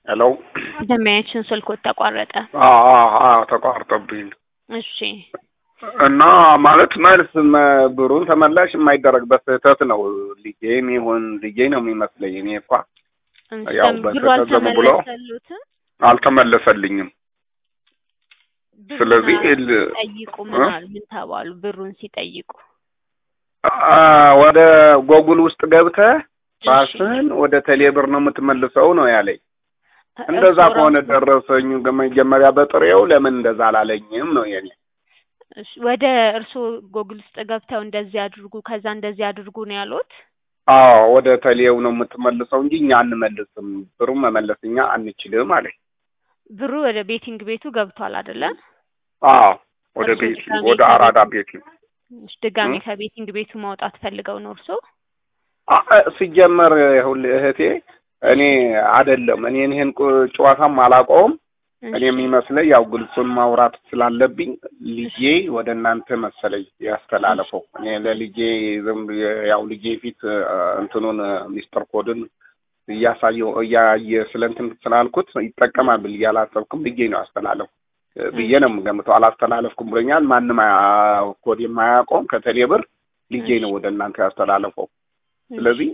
ሄሎ ደንበኛችን ስልኮት ተቋረጠ። አዎ አዎ አዎ ተቋርጦብኝ እሺ እና ማለት መልስ መ- ብሩን ተመላሽ የማይደረግበት ስህተት ነው። ልጄም ይሁን ልጄ ነው የሚመስለኝ። እኔ እንኳ ያው ብሩ በስህተት ዝም ብሎ አልተመለሰሉትም። አልተመለሰልኝም። ብሩን ስለዚህ ል- ጠይቁ ምን እ? አሉ? ምን ተባሉ? ብሩን ሲጠይቁ አ- ወደ ጎጉል ውስጥ ገብተህ እሺ። ራስህን ወደ ቴሌብር ነው የምትመልሰው ነው ያለኝ። እንደዛ እርስዎ ከሆነ ራሱ- ደረሰኝ መጀመሪያ በጥሬው ለምን እንደዛ አላለኝም ነው የኔ። እሺ፣ ወደ እርስዎ ጎግል ውስጥ ገብተው እንደዚህ አድርጉ ከዛ እንደዚህ አድርጉ ነው ያሉት? አዎ ወደ ቴሌው ነው የምትመልሰው እንጂ እኛ አንመልስም፣ ብሩን መመለስ እኛ አንችልም አለኝ። ብሩ ወደ ቤቲንግ ቤቱ ገብቷል አይደለ? አዎ ወደ እርሱ ቤት ድጋሜ ወደ ከቤት- አራዳ ቤት እሺ፣ ድጋሜ እ? ከቤቲንግ ቤቱ ማውጣት ፈልገው ነው እርስዎ? አ- ሲጀመር ይኸውልህ እህቴ እኔ አይደለም እኔ ይህን ቁ- ጨዋታም አላውቀውም። እኔ እሺ። የሚመስለኝ ያው ግልጹን ማውራት ስላለብኝ ልጄ ወደ እናንተ መሰለኝ ያስተላለፈው። እኔ ለልጄ ዝም ብዬ ያው ልጄ ፊት እ፣ እንትኑን እ፣ ሚስጥር ኮድን እያሳየው እያየ ስለ እንትን ስላልኩት ይጠቀማል ብዬ አላሰብኩም። ልጄ ነው ያስተላለፉ እ፣ ብዬ ነው የምገምተው። አላስተላለፍኩም ብሎኛል። ማንም አያ- ኮድ የማያውቀውም ከቴሌ ብር ልጄ ነው ወደ እናንተ ያስተላለፈው። ስለዚህ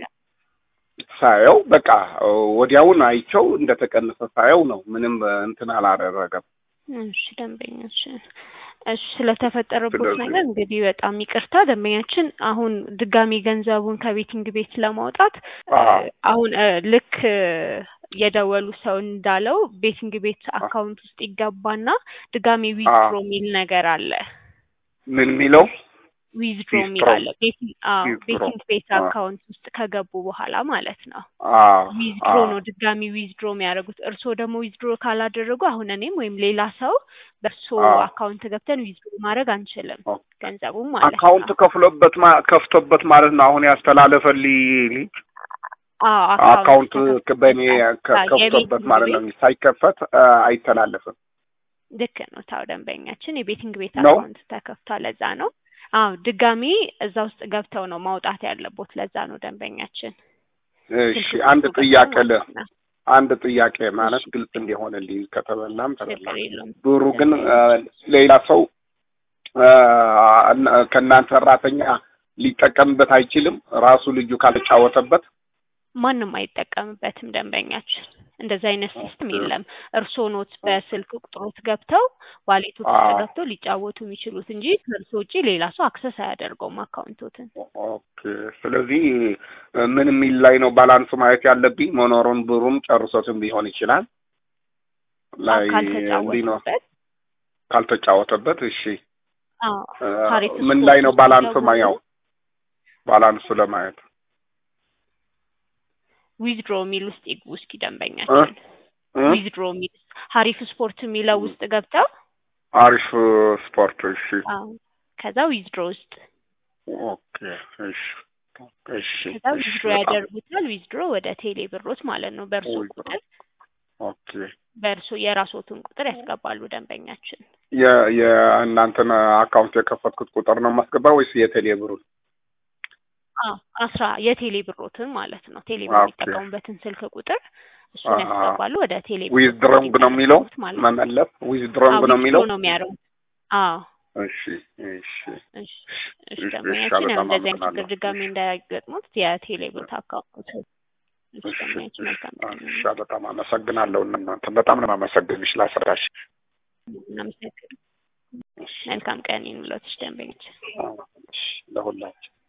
ሳየው በቃ ወዲያውን አይቸው እንደተቀነሰ ሳየው ነው። ምንም እንትን አላደረገም። እሺ ደንበኛች እሺ ስለተፈጠረበት ስለዚህ- ነገር እንግዲህ በጣም ይቅርታ ደንበኛችን አሁን ድጋሚ ገንዘቡን ከቤቲንግ ቤት ለማውጣት እ፣ አዎ። አሁን እ፣ ልክ እ፣ የደወሉ ሰው እንዳለው ቤቲንግ ቤት አካውንት ውስጥ ይገባና ድጋሚ ዊዝድሮ የሚል ነገር አለ ምን የሚለው ዊዝድሮ የሚል Withdraw. አለ ቤቲንግ አዎ Withdraw. ቤቲንግ ቤት አዎ። አካውንት ውስጥ ከገቡ በኋላ ማለት ነው አዎ ዊዝድሮ አዎ። ነው ድጋሚ ዊዝድሮ የሚያደርጉት። እርስዎ ደግሞ ዊዝድሮ ካላደረጉ አሁን እኔም ወይም ሌላ ሰው በእርስዎ አዎ። አካውንት ገብተን ዊዝድሮ ማድረግ አንችልም ኦ። ገንዘቡም ማለት አካውንት ነው። ከፍሎበት ማ- ከፍቶበት ማለት ነው። አሁን ያስተላለፈልኝ ልጅ አዎ አካውንት ተከፍቶበታል። በእኔ ከ- አዎ፣ ከፍቶበት የቤቲንግ ማለት ነው። ቤት ሳይከፈት አ፣ አይተላለፍም። ልክ ነው። ታው ደንበኛችን የቤቲንግ ቤት ነው? አካውንት ተከፍቷል። ለዛ ነው። አዎ ድጋሚ እዛ ውስጥ ገብተው ነው ማውጣት ያለቦት። ለዛ ነው ደንበኛችን። እሺ ስልክ አንድ ቁጥሩ ጥያቄ ገብተው ለ ማለት ነው። አንድ ጥያቄ ማለት ግልጽ እንዲሆንልኝ ከተበላም ተበላ ችግር የለውም። ብሩ ግን አ፣ ሌላ ሰው አ፣ እና- ከእናንተ ሰራተኛ ሊጠቀምበት አይችልም። ራሱ ልጁ ካልተጫወተበት ማንም አይጠቀምበትም። ደንበኛችን እንደዚህ አይነት ሲስተም የለም። እርስዎ ኖት በስልክ ቁጥሮት ገብተው ዋሌቶት ውስጥ አዎ። ገብተው ሊጫወቱ የሚችሉት እንጂ ከእርስዎ ውጪ ሌላ ሰው አክሰስ አያደርገውም አካውንቶትን። ኦኬ። ስለዚህ ምን የሚል ላይ ነው ባላንስ ማየት ያለብኝ? መኖሩን ብሩም ጨርሶትም ሊሆን ይችላል ላይ እንዲህ ነው ካልተጫወቱበት ካልተጫወተበት። እሺ አዎ እ፣ ሀሪፍ ምን ስፖርት ላይ ነው ውስጥ ባላንስ ሲገቡ ማየው? ባላንሱ ለማየት ዊዝድሮ የሚል ውስጥ ይግቡ እስኪ ደንበኛችን። እ? ዊዝድሮ የሚል ሀሪፍ ስፖርት የሚለው ውስጥ ገብተው አሪፍ ስፖርት። እሺ አዎ ከዛ ዊዝድሮ ውስጥ ኦኬ። እሺ እሺ ከዛ እሺ ዊዝድሮ በጣም ያደርጉታል። ዊዝድሮ ወደ ቴሌ ብሮት ማለት ነው በእርሶ ዊዝድሮ ቁጥር ኦኬ። በእርሶ የራስዎትን ቁጥር ያስገባሉ ደንበኛችን። የ- የእናንተን አካውንት የከፈትኩት ቁጥር ነው የማስገባ ወይስ የቴሌ ብሩን? አዎ አስራ የቴሌ ብሮትን ማለት ነው። ቴሌ ብር ኦኬ። የሚጠቀሙበትን ስልክ ቁጥር እሱን አሃ። ያስገባሉ ወደ ቴሌ ብር ዊዝድሮንግ ነው የሚለው የሚያደርጉት ማለት ነው። መመለስ ዊዝድሮንግ ነው የሚለው ነው የሚያደርጉት። አዎ እሺ እሺ እሺ እሺ እሺ፣ ደንበኛችን በጣም ያው እንደዚህ አይነት ችግር አመሰግናለሁ። ድጋሚ እሺ። እንዳያገጥሙት የቴሌ ብር አካውንት እሺ እሺ ደንበኛችን መልካም ቀን እሺ፣ በጣም አመሰግናለሁ። እናንተ በጣም ነው የማመሰግንሽ ላስረዳሽ። እናመሰግናለን። እሺ፣ መልካም ቀን ይሁንልዎት ደንበኛችን። እሺ፣ ለሁላችን